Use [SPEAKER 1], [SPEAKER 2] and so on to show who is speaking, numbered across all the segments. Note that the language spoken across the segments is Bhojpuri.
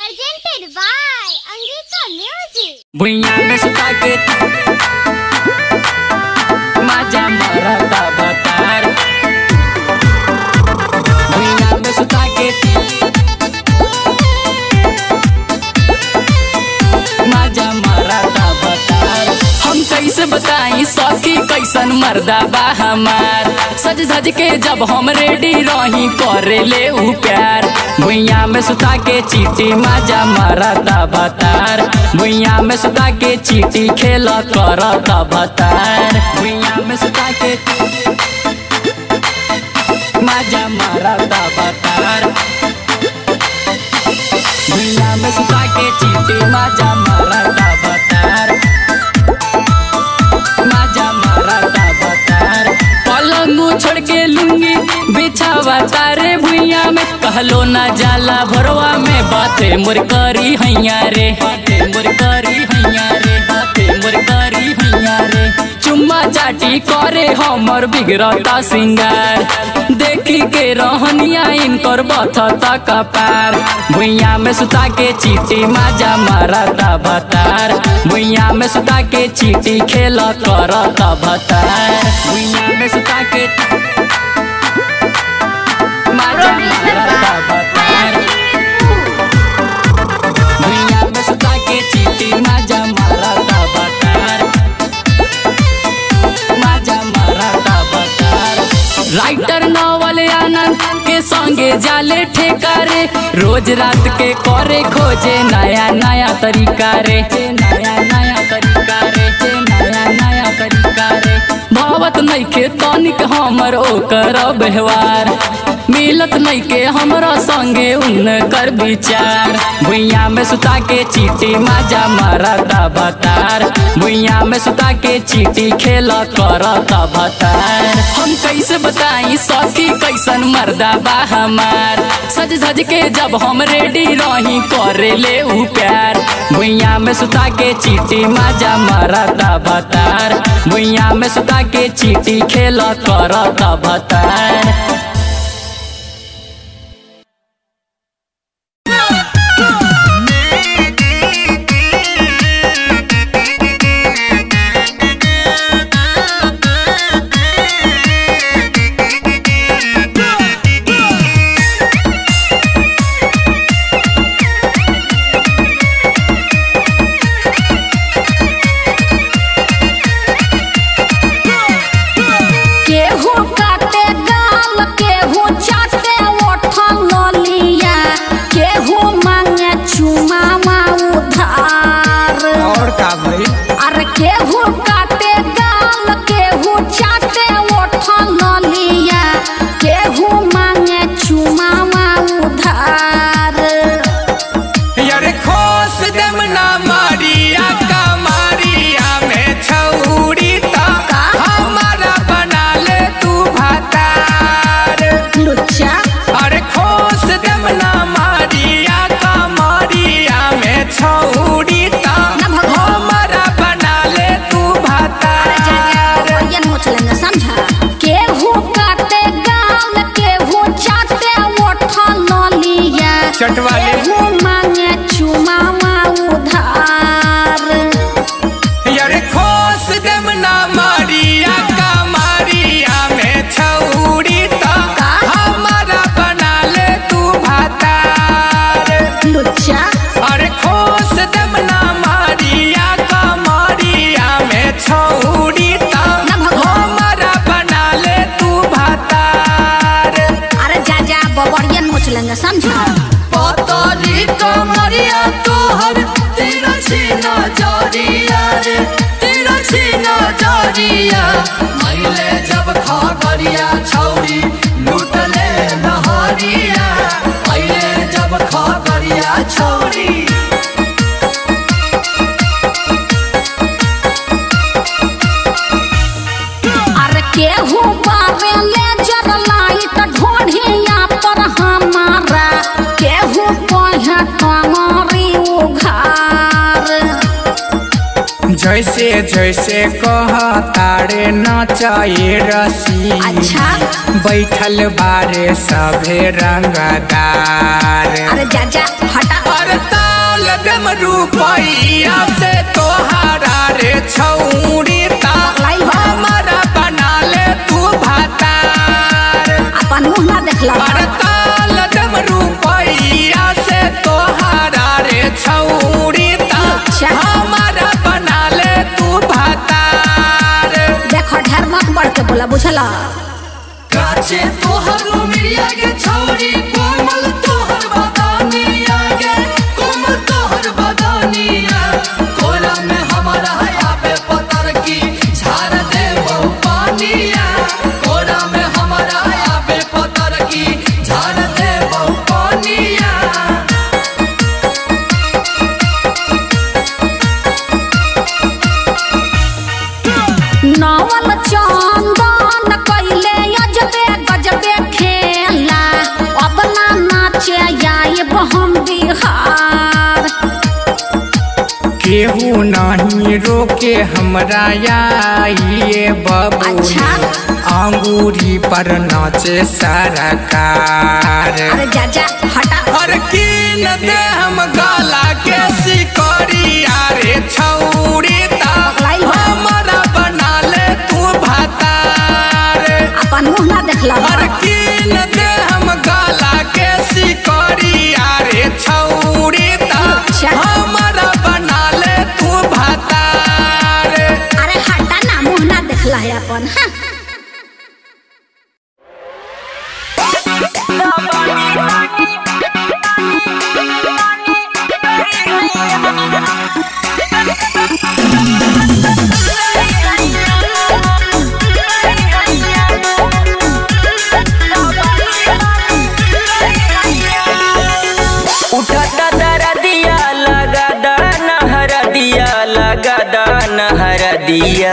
[SPEAKER 1] Presented by Angika Music.
[SPEAKER 2] भुइया में सुता के माझा मरता बतार भुइया में सुता के माझा मरता बतार हम कैसे बताई सखी कैसन मर्दा बा हमार सज धज के जब हम रेडी रही करे ले उ प्यार भुइया में सुता के चीटी माजा मारता बतार भुइया में सुता के चीटी खेल करता बतार भुइया में सुता के माजा मारता बतार भुइया में सुता के चीटी माजा मारता बतार माजा मारता बतार पलंग छोड़ के लूंगी बिछावा तारे भुइया में कहलो ना जाला भरवा में बाते मोर करी हैया रे बाते मोर करी हैया रे बाते मोर करी हैया रे चुम्मा चाटी करे हमर बिगड़ता सिंगार देखी के रहनिया इनकर बथता कपार भुइया में सुता के चीटी माजा मारता बतार भुइया में सुता के चीटी खेल करता बतार भुइया में सुता के माजा मारता बतार भुइया में सुता के चीटी माजा मारता बतार माजा मारता बतार राइटर नॉवल आनंद के संगे जाले ठेकारे रोज रात के करे खोजे नया नया तरीका रे नया नया तरीका रे नया नया तरीका रे भावत नइखे तनिक हमर ओकर व्यवहार मिलत नइखे हमरा संगे उनकर विचार भुइया में सुता के चीटी माजा मारता बतार भुइया में सुता के चीटी खेल करता बतार हम कैसे बताई सखी कैसन मर्दा बा हमार सज धज के जब हम रेडी रही करे ले उ प्यार भुइया में सुता के चीटी माजा मारता बतार भुइया में सुता के चीटी खेल करता बतार
[SPEAKER 3] केहू काटे गाल केहू चाटे ओठल लिया केहू मांगे चुमावा उधार
[SPEAKER 4] और का भाई
[SPEAKER 3] अरे केहू काटे गाल केहू चाटे ओठल लिया केहू मांगे चुमावा उधार
[SPEAKER 4] यार खोस देम ना मारिया का मारिया में छौरी ता हमारा बना ले तू भातार
[SPEAKER 3] लुच्चा
[SPEAKER 4] अरे खोस देम ना मारिया का मारिया में छौरी ता
[SPEAKER 3] ना भगवान।
[SPEAKER 4] हमारा बना ले तू भातार
[SPEAKER 3] ये नोच लेंगे समझा केहू काटे गाल केहू चाटे ओठल लिया
[SPEAKER 4] चटवाले।
[SPEAKER 3] केहू मांगे चुमावा उधार
[SPEAKER 4] यार खोस देम ना मारिया का मारिया में छौरी ता हमारा बना ले तू भातार
[SPEAKER 3] लुच्चा
[SPEAKER 4] अरे खोस देम ना मारिया का मारिया में छौरी ता
[SPEAKER 3] ना भगवान।
[SPEAKER 4] हमारा बना ले तू भातार
[SPEAKER 3] अरे जा जा बबड़िया नोच लेंगे समझा
[SPEAKER 4] पतली कमरिया तोहर तेरा सीना जरिया रे तेरा सीना जरिया मैले जब खा करिया छौरी लूटले नहरिया मैले जब खा करिया छौरी
[SPEAKER 3] अरे केहू बारे ले जर लाइट ढोढ़िया पर हमारा केहू कहे कमरी उघार
[SPEAKER 4] जैसे जैसे कह तारे नचाए रसी
[SPEAKER 3] अच्छा
[SPEAKER 4] बैठल बारे सभे रंगदार
[SPEAKER 3] अरे जा जा हटा
[SPEAKER 4] अरे ता रुपैया से तोहारा रे छौरी ता
[SPEAKER 3] लाई बा।
[SPEAKER 4] हमारा बना ले तू भातार
[SPEAKER 3] अपन मुंह ना देखला
[SPEAKER 4] हड़ताल दम रुपैया से तोहारा रे छौरी ता
[SPEAKER 3] अच्छा।
[SPEAKER 4] हमारा बना ले तू भातार
[SPEAKER 3] देखो ढेर मत बढ़ के बोला बुझला
[SPEAKER 4] काचे तोहर मिया के छौरी कोमल तोहर बदानिया गे कोमल तोहर बदानिया कोला में हमारा हया पे पतर की झाड़ दे बहु पानिया कोला में हमारा हया पे पतर की झाड़ दे बहु पानिया
[SPEAKER 3] नवल चंदन कैले अजबे गजबे खेला अब ना नाचे आइब हम बिहार
[SPEAKER 4] केहू नहीं रोके हमरा आइए बबू
[SPEAKER 3] अच्छा।
[SPEAKER 4] अंगूरी पर नाचे सरकार
[SPEAKER 3] अरे जा जा हटा
[SPEAKER 4] हर कीन दे हम गाला के सिकरी अरे छौरी ता
[SPEAKER 3] पगलाई बा।
[SPEAKER 4] हमारा बना ले तू भातार
[SPEAKER 3] अपन मुंह ना देखला
[SPEAKER 4] हर कीन दे हम गाला के सिकरी अरे छौरी ता
[SPEAKER 3] अच्छा।
[SPEAKER 4] हमारा बना ले तू भातार
[SPEAKER 3] अरे हटा ना मुंह ना देखला है अपन हाँ।
[SPEAKER 5] उठता दरदिया लगा दान हर दिया लगा दान हर दिया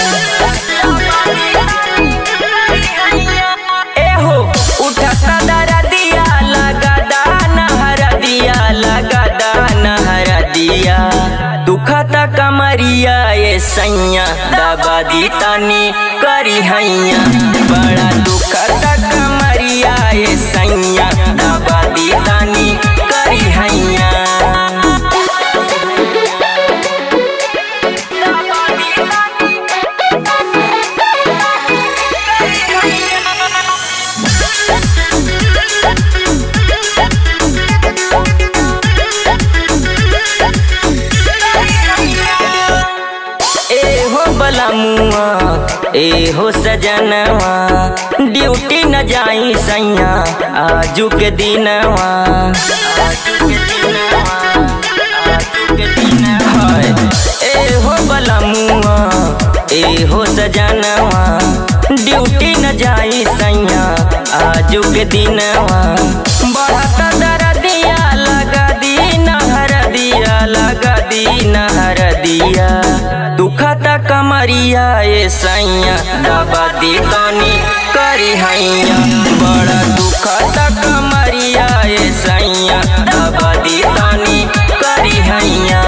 [SPEAKER 5] एहो उठता दरदिया लगा दान हर दिया लगा दान हर दिया दुखता कमरिया ये सैया दबा दी तनी करी हैया बड़ा दुखता कमरिया ये सैया दबा दी तनी करी हैया एहो बलमुआ एहो सजनवा ड्यूटी न जाई सैया आजू के दिनवा आजू के दिनवा आजू के दिनवा हाय। एहो बलमुआ एहो सजनवा ड्यूटी न जाई सैया आजू के दिनवा बढ़त दरदिया लगा दी नहर दिया लगा दी नहर दिया दुखता कमरिया ये सैया दबा दी तनी करी हैया बड़ा दुखता कमरिया ये सैया दबा दी तनी करी हैया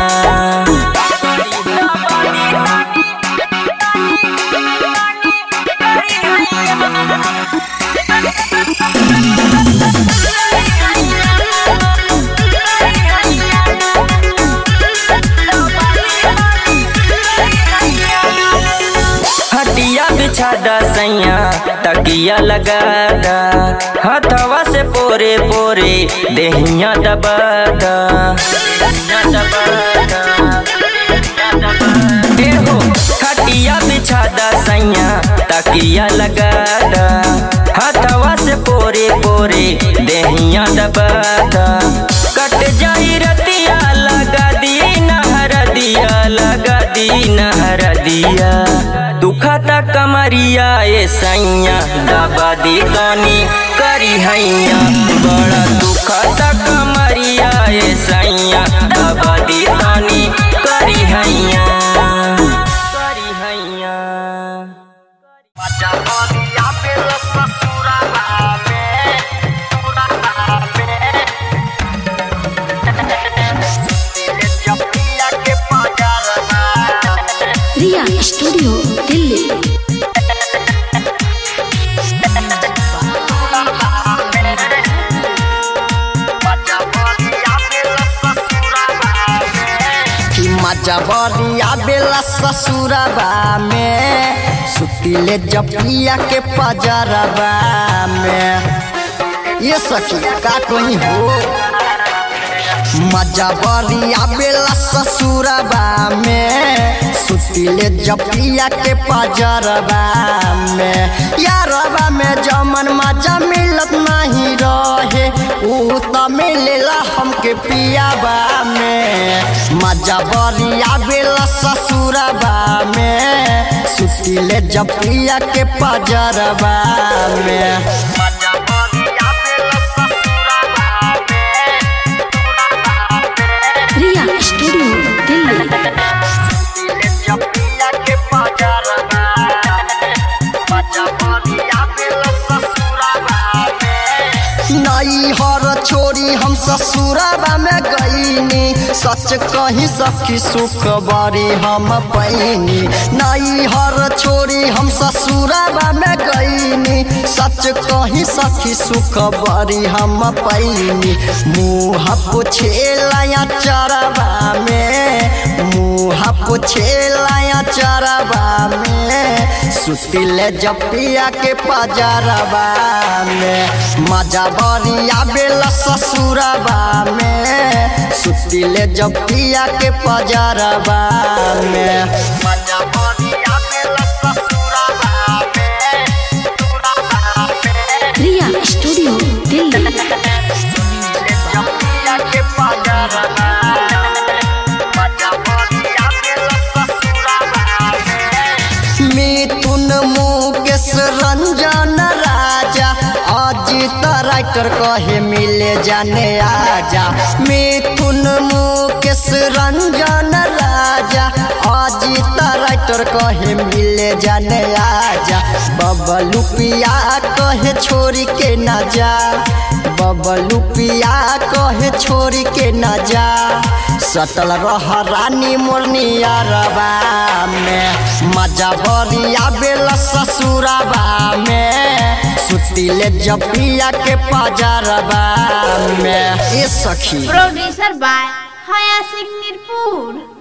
[SPEAKER 5] हटिया बिछा दा सैया तकिया लगा दा हथवा से पोरे पोरे देहिया दबा दा देहिया दबा दा, देहिया दबा दा। एहो खटिया बिछा दा सैया तकिया लगा दा हथवा से पोरे पोरे देहिया दबा दा कट जाई रतिया लगा दी नहर दिया लगा दी नहर दिया दुखता कमरिया ये सैया दबा दी तनी करी हैया बड़ा दुखता कमरिया ये सैया दबा दी तनी करी हैया करी हैया
[SPEAKER 3] रिया स्टूडियो दिल्ली
[SPEAKER 6] मजा बरिया बेला ससुरबा में सुतिले जपिया के पजरबा में ये सखी का कोई हो मजा बरिया बेला ससुरबा में सुतिले जपिया के पजरबा में यारबा में जमन मजा मिलत नहीं रहे ऊ त मिलेला हमके पियाबा में मजा बरिया बेला ससुरबा में सुतिले जपिया के पजरबा में मजा बरिया बेला ससुरबा
[SPEAKER 3] रिया स्टूडियो दिल्ली
[SPEAKER 6] नई हर छोरी हम ससुराबा में गईनी सच कही सखी सुख बड़ी हम पैनी नई हर छोरी हम ससुराबा में गईनी सच कही सखी सुख बड़ी हम पैनी मुँह पुछेला चरबा में मुँह पुछेला चरबा में सुतिले जपिया के पजरबा में मजा बरिया बेला ससुरबा में सुतिले जपिया के पजरबा में मजा बरिया बेला ससुरबा में
[SPEAKER 3] रिया स्टूडियो दिल्ली
[SPEAKER 6] जपिया के पजरबा मजा बरिया बेला ससुरबा में मिथुन मुकेश रंजन राजा अजित राइटर कहे मिले जाने आजा मिथुन मुकेश रंजन राजा अजित राइटर कहे मिले जाने आजा बबलू पिया कहे छोरी के न जा बबलू पिया कहे छोरी के न जा सटल रह रानी मोरनिया रबा में मजा बरिया बेला ससुरबा में सुतिले जपिया के पजरबा में ए सखी
[SPEAKER 1] Producer by Haya Singh Nirpur.